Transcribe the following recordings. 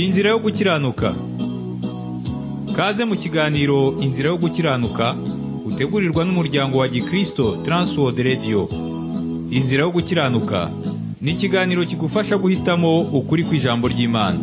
inzira yo gukiranuka kaze mu kiganiro inzira yo gukiranuka utegurirwa n'umuryango wa gikristo Transworld Radio inzira yo gukiranuka ni ikiganiro kigufasha guhitamo ukuri kw'ijambo ry'imana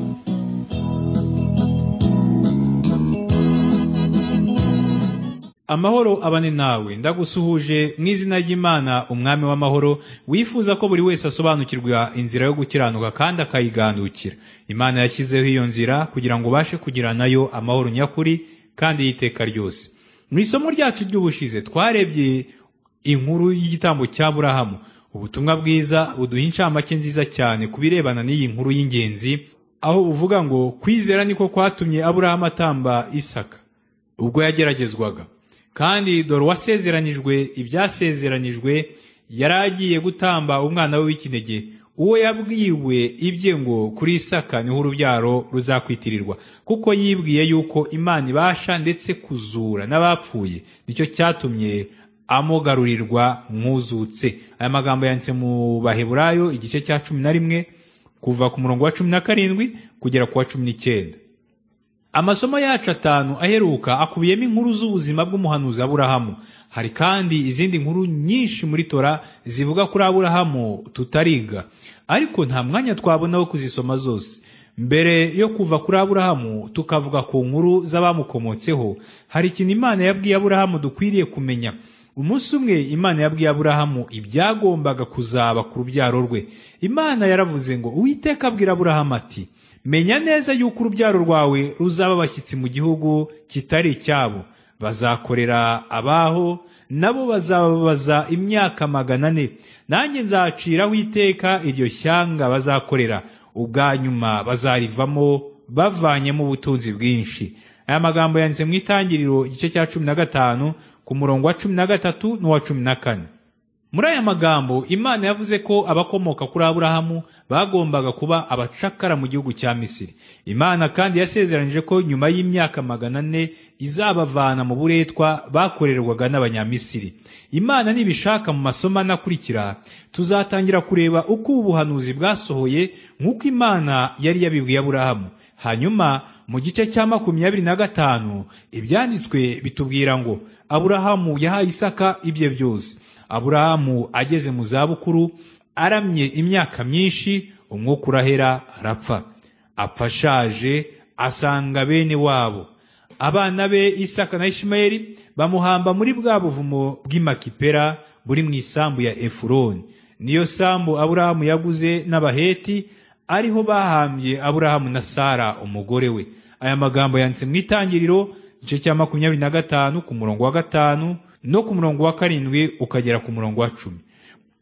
amahoro abane nawe ndagusuhuje mu izina ry'imana umwami w'amahoro wifuza ko buri wese asobanukirwa inzira yo gukiranuka kandi akayigandukira imana yashyizeho iyo nzira kugira ngo ubashe kugira nayo amahoro nyakuri kandi y'iteka ryose mu isomo ryacu ry'ubushize twarebye inkuru y'igitambo cya burahamu ubutumwa bwiza buduha incamake nziza cyane ku birebana n'iyi nkuru y'ingenzi aho buvuga ngo kwizera niko kwatumye aburahamu atamba isaka ubwo yageragezwaga kandi dore uwasezeranijwe ibyasezeranijwe yari agiye gutamba umwana we w'ikinege uwo yabwiwe ibye ngo kuri isaka niho urubyaro ruzakwitirirwa kuko yibwiye yuko imana ibasha ndetse kuzura n'abapfuye nicyo cyatumye amugarurirwa mwuzutse aya magambo yanditse mu baheburayo igice cya cumi na rimwe kuva ku murongo wa cumi na karindwi kugera ku wa cumi n'icyenda amasomo yacu atanu aheruka akubiyemo inkuru z'ubuzima bw'umuhanuzi aburahamu hari kandi izindi nkuru nyinshi muri tora zivuga kuri aburahamu tutariga ariko nta mwanya twabona wo kuzisoma zose mbere yo kuva kuri aburahamu tukavuga ku nkuru z'abamukomotseho hari ikintu imana yabwiye aburahamu dukwiriye kumenya umunsi umwe imana yabwiye aburahamu ibyagombaga kuzaba ku rubyaro rwe imana yaravuze ngo uwiteka abwira aburahamu ati menya neza yuko urubyaro rwawe ruzaba abashyitsi mu gihugu kitari icyabo bazakorera abaho nabo bazababaza imyaka magana ane nanjye nzaciraho iteka iryo shyanga bazakorera ubwa nyuma bazarivamo bavanyemo ubutunzi bwinshi aya magambo yanditse mu itangiriro igice cya cumi na gatanu ku murongo wa cumi na gatatu n'uwa cumi na kane muri aya magambo imana yavuze ko abakomoka kuri aburahamu bagombaga kuba abacakara mu gihugu cya misiri imana kandi yasezeranije ko nyuma y'imyaka magana ane izabavana mu buretwa bakorerwaga n'abanyamisiri imana nibishaka mu masomo anakurikira tuzatangira kureba uko ubuhanuzi bwasohoye nk'uko imana yari yabibwiye aburahamu hanyuma mu gice cya makumyabiri na gatanu ibyanditswe bitubwira ngo aburahamu yahaye isaka ibye byose aburahamu ageze mu zabukuru aramye imyaka myinshi umwuka urahera arapfa apfa ashaje asanga bene wabo abana be isaka na ishimayeli bamuhamba muri bwa buvumo bw'imakipera buri mu isambu ya efuroni niyo sambu aburahamu yaguze n'abaheti ariho bahambye aburahamu na sara umugore we aya magambo yanditse mu itangiriro igice cya makumyabiri na gatanu ku murongo wa gatanu no ku murongo wa karindwi ukagera ku murongo wa cumi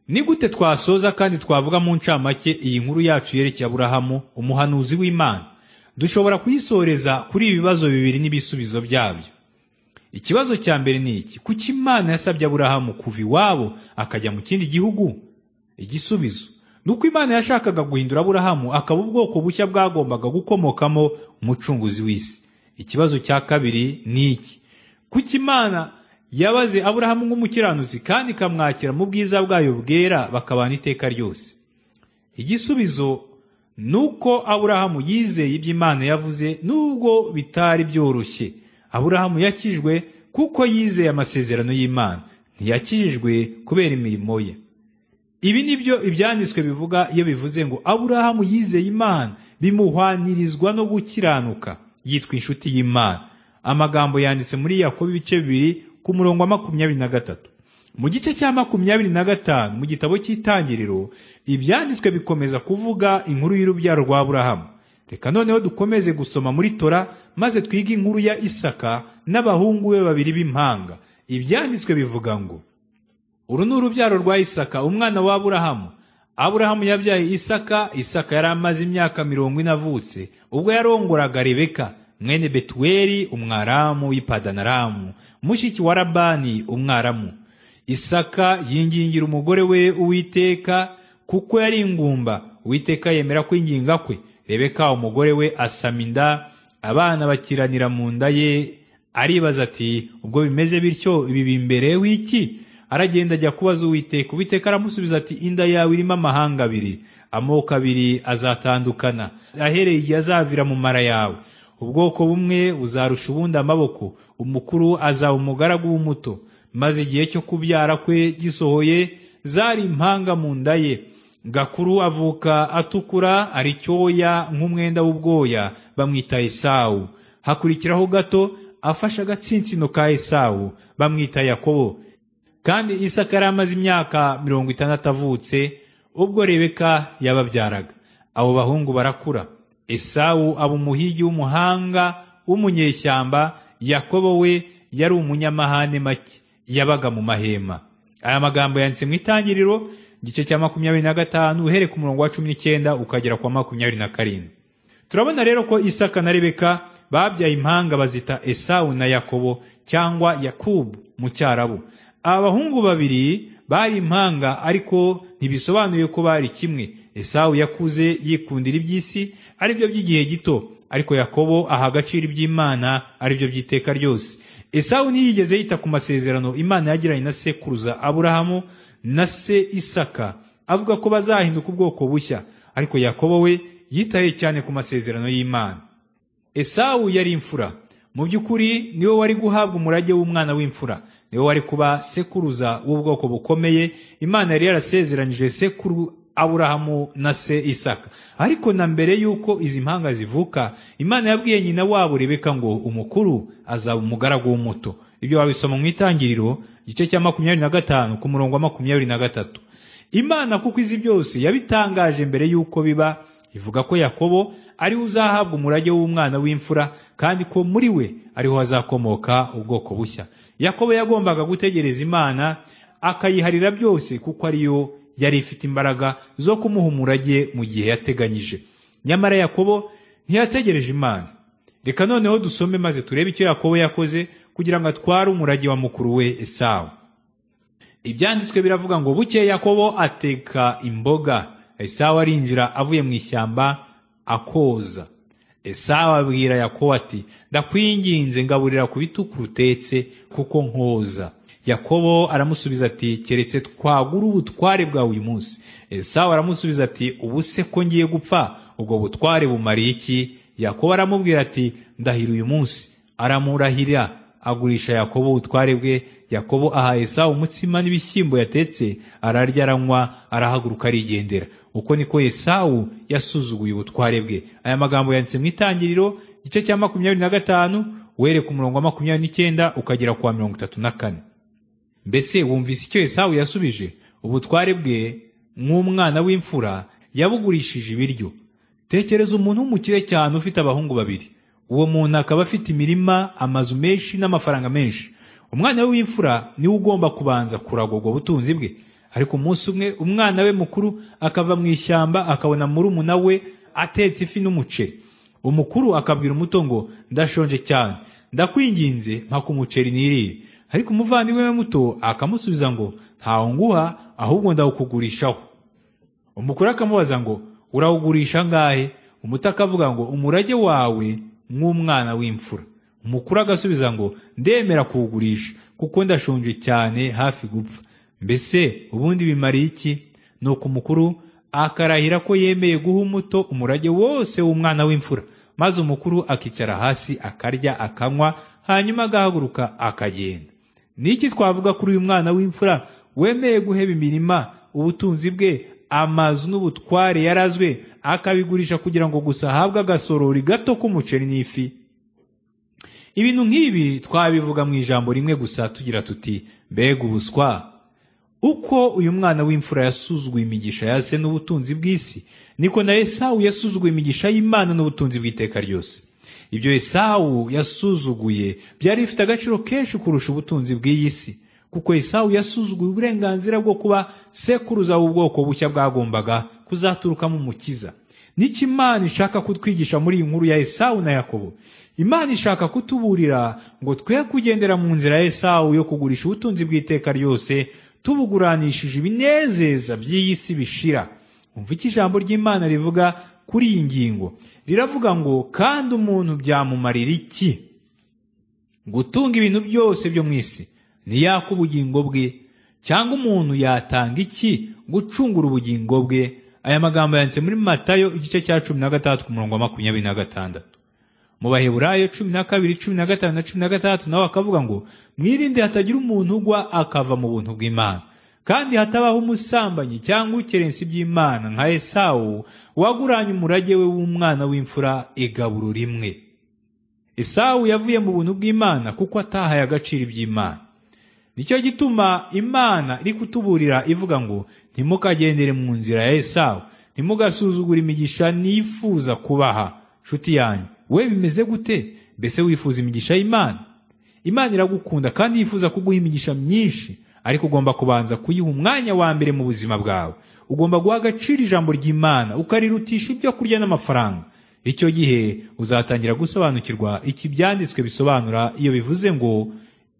ni gute twasoza kandi twavuga mu ncamake iyi nkuru yacu yerekeye aburahamu umuhanuzi w'imana dushobora kuyisoreza kuri ibi bibazo bibiri n'ibisubizo byabyo ikibazo cya mbere ni iki kuki imana yasabye aburahamu kuva iwabo akajya mu kindi gihugu igisubizo ni uko imana yashakaga guhindura aburahamu akaba ubwoko bushya bwagombaga gukomokamo umucunguzi w'isi ikibazo cya kabiri ni iki kuki imana yabaze aburahamu nk'umukiranutsi kandi ikamwakira mu bwiza bwayo bwera bakabana iteka ryose igisubizo ni uko aburahamu yizeye ibyo imana yavuze nubwo bitari byoroshye aburahamu yakijwe kuko yizeye amasezerano y'imana ntiyakijijwe kubera imirimo ye ibi ni byo ibyanditswe bivuga iyo bivuze ngo aburahamu yizeye imana bimuhwanirizwa no gukiranuka yitwa inshuti y'imana amagambo yanditse muri yakobo ibice bibiri ku murongo wa makumyabiri na gatatu mu gice cya makumyabiri na gatanu mu gitabo cy'itangiriro ibyanditswe bikomeza kuvuga inkuru y'urubyaro rwa burahamu reka noneho dukomeze gusoma muri tora maze twige inkuru ya isaka n'abahungu be babiri b'impanga ibyanditswe bivuga ngo uru ni urubyaro rwa isaka umwana wa burahamu aburahamu yabyaye isaka isaka yari amaze imyaka mirongo ine avutse ubwo yarongoraga rebeka mwene betuweli umwaramu w'ipadanaramu mushiki wa labani umwaramu isaka yingingira umugore we uwiteka kuko yari ingumba uwiteka yemera kwinginga kwe rebeka umugore we asama inda abana bakiranira mu nda ye aribaza ati ubwo bimeze bityo ibi bimbereyeho iki aragenda ajya kubaza uwiteka uwiteka aramusubiza ati inda yawe irimo amahanga abiri amoko abiri azatandukana ahereye igihe azavira mu mara yawe ubwoko bumwe buzarusha ubundi amaboko umukuru azaba umugaragu w'umuto maze igihe cyo kubyara kwe gisohoye zari impanga mu nda ye gakuru avuka atukura ari cyoya nk'umwenda w'ubwoya bamwita esawu hakurikiraho gato afashe agatsinsino ka esawu bamwita yakobo kandi isaka yari amaze imyaka mirongo itandatu avutse ubwo rebeka yababyaraga abo bahungu barakura esawu aba umuhigi w'umuhanga w'umunyeshyamba yakobo we yari umunyamahane make yabaga mu mahema aya magambo yanditse mu itangiriro igice cya makumyabiri na gatanu uhereye ku murongo wa cumi n'icyenda ukagera kwa makumyabiri na karindwi turabona rero ko isaka na rebeka babyaye impanga bazita esawu na yakobo cyangwa yakubu mu cyarabu aba bahungu babiri bari impanga ariko ntibisobanuye ko bari kimwe esawu yakuze yikundira iby'isi aribyo by'igihe gito ariko yakobo aha agaciro iby'imana aribyo by'iteka ryose esawu ntiyigeze yita ku masezerano imana yagiranye na sekuruza aburahamu na se isaka avuga ko bazahinduka ubwoko bushya ariko yakobo we yitaye cyane ku masezerano y'imana esawu yari imfura mu by'ukuri niwe wari guhabwa umurage w'umwana w'imfura niwe wari kuba sekuruza w'ubwoko bukomeye imana yari yarasezeranyije sekuru aburahamu na se isaka ariko na mbere y'uko izi mpanga zivuka imana yabwiye nyina wabo rebeka ngo umukuru azaba umugaragu w'umuto ibyo wabisoma mu itangiriro igice cya makumyabiri na gatanu ku murongo wa makumyabiri na gatatu imana kuko izi byose yabitangaje mbere y'uko biba ivuga ko yakobo ariwe uzahabwa umurage w'umwana w'imfura kandi ko muri we ariho hazakomoka ubwoko bushya yakobo yagombaga gutegereza imana akayiharira byose kuko ariyo yari ifite imbaraga zo kumuha umurage mu gihe yateganyije nyamara yakobo ntiyategereje imana reka noneho dusome maze turebe icyo yakobo yakoze kugira ngo atware umurage wa mukuru we esawu ibyanditswe biravuga ngo buke yakobo ateka imboga esawu arinjira avuye mu ishyamba akoza esawu abwira yakobo ati ndakwinginze ngaburira ku bituku urutetse kuko nkoza yakobo aramusubiza ati keretse twagura ubutware bwawe uyu munsi esawu aramusubiza ati ubu se ko ngiye gupfa ubwo butware bumariye iki yakobo aramubwira ati ndahira uyu munsi aramurahira agurisha yakobo ubutware bwe yakobo aha esawu umutsima n'ibishyimbo yatetse ararya aranywa arahaguruka arigendera uko niko esawu yasuzuguye ubutware bwe aya magambo yanditse mu itangiriro igice cya makumyabiri na gatanu were ku murongo wa makumyabiri n'icyenda ukagera ku wa mirongo itatu na kane mbese wumvise icyo esawu yasubije ubutware bwe nk'umwana w'imfura yabugurishije ibiryo tekereza umuntu w'umukire cyane ufite abahungu babiri uwo muntu akaba afite imirima amazu menshi n'amafaranga menshi umwana we w'imfura niwe ugomba kubanza kuragurwa ubutunzi bwe ariko umunsi umwe umwana we mukuru akava mu ishyamba akabona murumuna we atetse ifi n'umuceri umukuru akabwira umuto ngo ndashonje cyane ndakwinginze mpa ku muceri nirire ariko umuvandimwe we muto akamusubiza ngo ntawo nguha ahubwo ndawukugurishaho umukuru akamubaza ngo urawugurisha angahe umuto akavuga ngo umurage wawe nk'umwana w'imfura umukuru agasubiza ngo ndemera kuwugurisha kuko ndashonje cyane hafi gupfa mbese ubundi bimariye iki ni uko umukuru akarahira ko yemeye guha umuto umurage wose w'umwana w'imfura maze umukuru akicara hasi akarya akanywa hanyuma agahaguruka akagenda ni iki twavuga kuri uyu mwana w'imfura wemeye guheba imirima ubutunzi bwe amazu n'ubutware yarazwe akabigurisha kugira ngo gusa ahabwe agasorori gato k'umuceri n'ifi ibintu nk'ibi twabivuga mu ijambo rimwe gusa tugira tuti mbega ubuswa uko uyu mwana w'imfura yasuzuguye imigisha ya se n'ubutunzi bw'isi niko na esawu yasuzuguye imigisha y'imana n'ubutunzi bw'iteka ryose ibyo esawu yasuzuguye byari bifite agaciro kenshi kurusha ubutunzi bw'iyi si kuko esawu yasuzuguye uburenganzira bwo kuba sekuruza w'ubwoko bushya bwagombaga kuzaturukamo umukiza n'icyo imana ishaka kutwigisha muri iyi nkuru ya esawu na yakobo imana ishaka kutuburira ngo twe kugendera mu nzira ya esawu yo kugurisha ubutunzi bw'iteka ryose tubuguranishije ibinezeza by'iyi si bishira umva icyo ijambo ry'imana rivuga kuri iyi ngingo riravuga ngo kandi umuntu byamumarira iki gutunga ibintu byose byo mu isi ntiyaka ubugingo bwe cyangwa umuntu yatanga iki gucungura ubugingo bwe aya magambo yanditse muri matayo igice cya cumi na gatandatu ku murongo wa makumyabiri na gatandatu mu baheburayo cumi na kabiri cumi na gatanu na cumi na gatandatu nawe akavuga ngo mwirinde hatagira umuntu ugwa akava mu buntu bw'imana kandi hatabaho umusambanyi cyangwa ukerensa iby'imana nka esawu waguranye umurage we w'umwana w'imfura igaburo rimwe esawu yavuye mu buntu bw'imana kuko atahaye agaciro iby'imana nicyo gituma imana iri kutuburira ivuga ngo ntimukagendere mu nzira ya esawu ntimugasuzugure imigisha nifuza kubaha nshuti yanjye we bimeze gute mbese wifuza imigisha y'imana imana iragukunda kandi yifuza kuguha imigisha myinshi ariko ugomba kubanza kuyiha umwanya wa mbere mu buzima bwawe ugomba guha agaciro ijambo ry'imana ukarirutisha ibyo kurya n'amafaranga icyo gihe uzatangira gusobanukirwa iki byanditswe bisobanura iyo bivuze ngo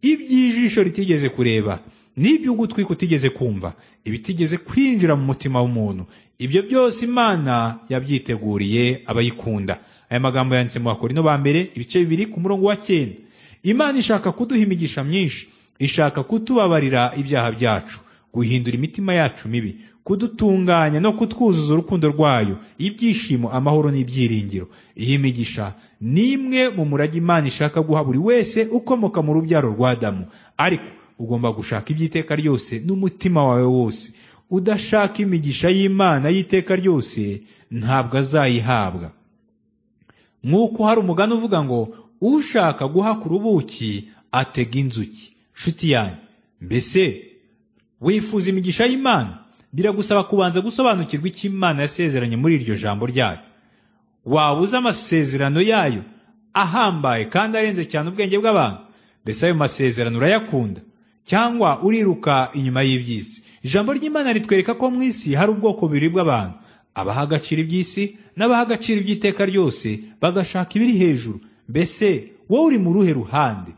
iby'ijisho ritigeze kureba n'ibyo ugutwi kutigeze kumva ibitigeze kwinjira mu mutima w'umuntu ibyo byose imana yabyiteguriye abayikunda aya magambo yanditse mu bakorino ba mbere ibice bibiri ku murongo wa cyenda imana ishaka kuduha imigisha myinshi ishaka kutubabarira ibyaha byacu guhindura imitima yacu mibi kudutunganya no kutwuzuza urukundo rwayo ibyishimo amahoro n'ibyiringiro iyi migisha ni imwe mu murage imana ishaka guha buri wese ukomoka mu rubyaro rwa adamu ariko ugomba gushaka iby'iteka ryose n'umutima wawe wose udashaka imigisha y'imana y'iteka ryose ntabwo azayihabwa nk'uko hari umugani uvuga ngo ushaka guhaka urubuki atega inzuki nshuti yanjye mbese wifuza imigisha y'imana biragusaba kubanza gusobanukirwa icyo imana yasezeranye muri iryo jambo ryayo waba uzi amasezerano yayo ahambaye kandi arenze cyane ubwenge bw'abantu mbese ayo masezerano urayakunda cyangwa uriruka inyuma y'iby'isi ijambo ry'imana ritwereka ko mu isi hari ubwoko bubiri bw'abantu abaha agaciro iby'isi n'abaha agaciro iby'iteka ryose bagashaka ibiri hejuru mbese wowe uri mu ruhe ruhande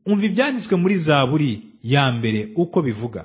umva ibyanditswe muri zaburi ya mbere uko bivuga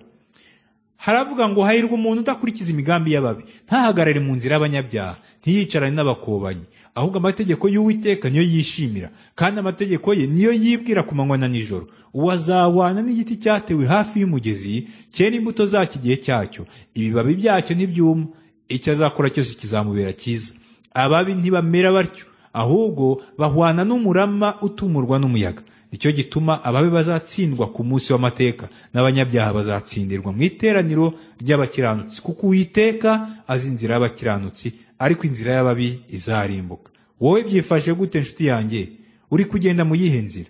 haravuga ngo hahirwa umuntu udakurikiza imigambi y'ababi ntahagarare mu nzira y'abanyabyaha ntiyicarane n'abakobanyi ahubwo amategeko y'uwiteka niyo yishimira kandi amategeko ye niyo yibwira ku manywa na nijoro uwo azahwana n'igiti cyatewe hafi y'umugezi cyera imbuto zacyo igihe cyacyo ibibabi byacyo ntibyuma icyo azakora cyose kizamubera cyiza ababi ntibamera batyo ahubwo bahwana n'umurama utumurwa n'umuyaga nicyo gituma ababi bazatsindwa ku munsi w'amateka n'abanyabyaha bazatsindirwa mu iteraniro ry'abakiranutsi kuko uwiteka azi inzira y'abakiranutsi ariko inzira y'ababi izarimbuka wowe byifashe gute nshuti yanjye uri kugenda mu yihe nzira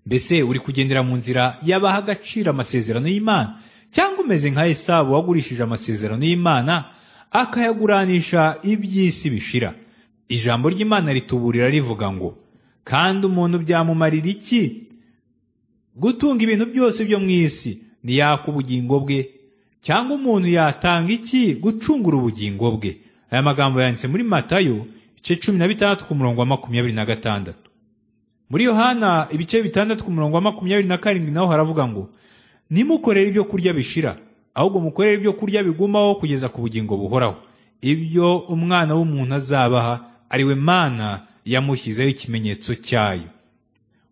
mbese uri kugendera mu nzira y'abaha agaciro amasezerano y'imana cyangwa umeze nka esabu wagurishije amasezerano y'imana akayaguranisha iby'isi bishira ijambo ry'imana rituburira rivuga ngo kandi umuntu byamumarira iki gutunga ibintu byose byo mu isi ntiyaka ubugingo bwe cyangwa umuntu yatanga iki gucungura ubugingo bwe aya magambo yanditse muri matayo ibice cumi na bitandatu ku murongo wa makumyabiri na gatandatu muri yohana ibice bitandatu ku murongo wa makumyabiri na karindwi naho haravuga ngo nimukorere ibyo kurya bishira ahubwo mukorere ibyo kurya bigumaho kugeza ku bugingo buhoraho ibyo umwana w'umuntu azabaha ariwe mana yamushyizeho ikimenyetso cyayo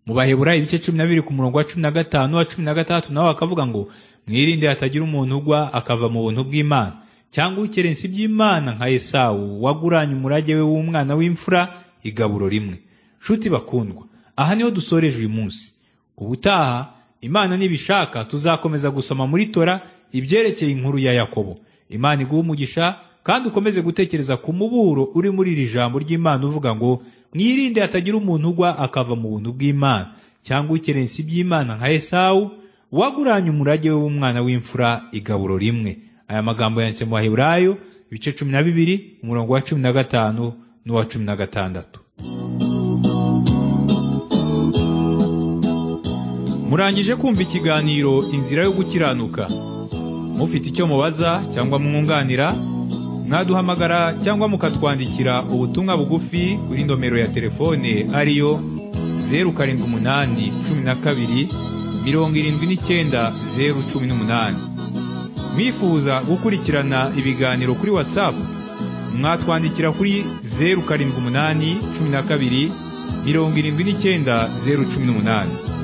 mu bahebura ibice cumi na bibiri ku murongo wa cumi na gatanu wa cumi na gatandatu nawe akavuga ngo mwirinde hatagira umuntu ugwa akava mu buntu bw'imana cyangwa ukerensa iby'imana nka esawu waguranye umurage we w'umwana w'imfura igaburo rimwe nshuti bakundwa aha niho dusoreje uyu munsi ubutaha imana nibishaka tuzakomeza gusoma muri tora ibyerekeye inkuru ya yakobo imana iguha umugisha kandi ukomeze gutekereza ku muburo uri muri iri jambo ry'imana uvuga ngo mwirinde hatagira umuntu ugwa akava mu buntu bw'imana cyangwa ukerensa iby'imana nka esawu waguranye umurage we w'umwana w'imfura igaburo rimwe aya magambo yanditse mu baheburayo ibice cumi na bibiri umurongo wa cumi na gatanu n'uwa cumi na gatandatu murangije kumva ikiganiro inzira yo gukiranuka mufite icyo mubaza cyangwa mwunganira mwaduhamagara cyangwa mukatwandikira ubutumwa bugufi kuri nomero ya telefone ariyo zeru karindwi umunani cumi na kabiri mirongo irindwi n'icyenda zeru cumi n'umunani mwifuza gukurikirana ibiganiro kuri watsapu mwatwandikira kuri zeru karindwi umunani cumi na kabiri mirongo irindwi n'icyenda zeru cumi n'umunani